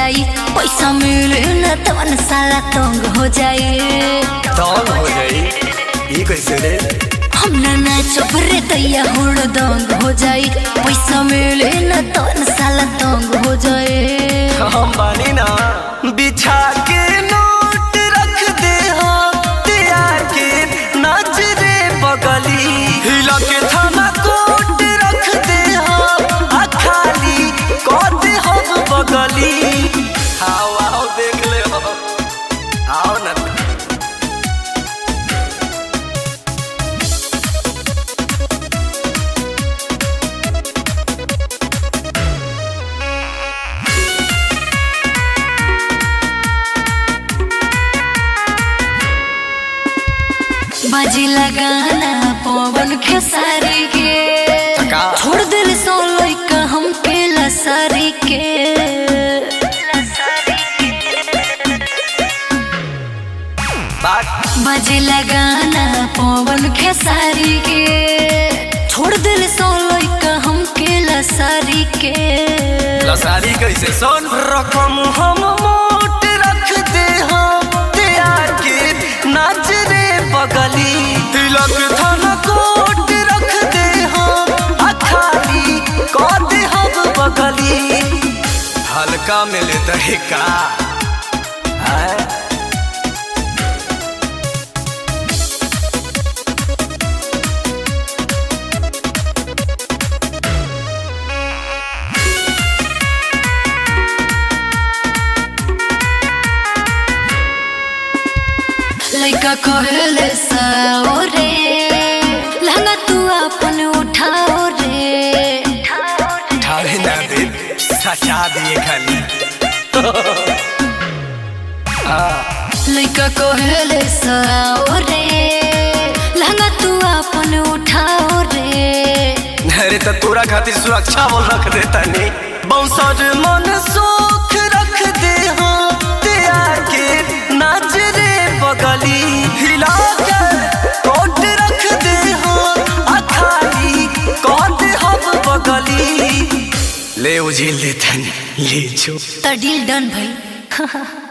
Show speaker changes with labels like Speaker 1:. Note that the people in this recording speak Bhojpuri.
Speaker 1: जाई पैसा मिले न तवन साला तंग हो जाई
Speaker 2: तंग हो जाई ई कैसे रे
Speaker 1: हम ना नाचब रे दैया हुड़ दंग हो जाई पैसा मिले न तवन साला तंग हो जाई
Speaker 2: हम बानी ना बिछा के नोट रख दे हो तैयार के नाच रे बगली हिला के थाना कोट रख दे हो आ खाली कद हो बगली आओ आओ देख ले हो आओ ना
Speaker 1: बाजी लगाना पवन खेसारी के
Speaker 2: का?
Speaker 1: छोड़ दिल सो लइका हमके लसारी के
Speaker 2: बात
Speaker 1: बाजी लगाना पवन खेसारी के छोड़ दिल सो लइका हमके लसारी के
Speaker 2: लसारी कैसे सोन रकम हम मोट रख दे हो तैयार के नाच रे बगली तिलक धन कोट रख दे हो आ खाली कद हम बगली हल्का मिले दहिका आए
Speaker 1: लइका कहले साओ रे लहंगा तू अपन उठाओ रे
Speaker 2: ठावे ना दे सचा दिए खाली
Speaker 1: लइका कहले साओ रे लहंगा तू अपन उठाओ रे
Speaker 2: अरे तो तोरा खातिर सुरक्षा बोल रख देता नहीं बौसर मन सुख रख दे हो तैयार के नाच रे बगली हिला के कोट रख दे हो आ खाली कोट हम बगली ले उजिल देता नहीं ले जो
Speaker 1: त डील डन भई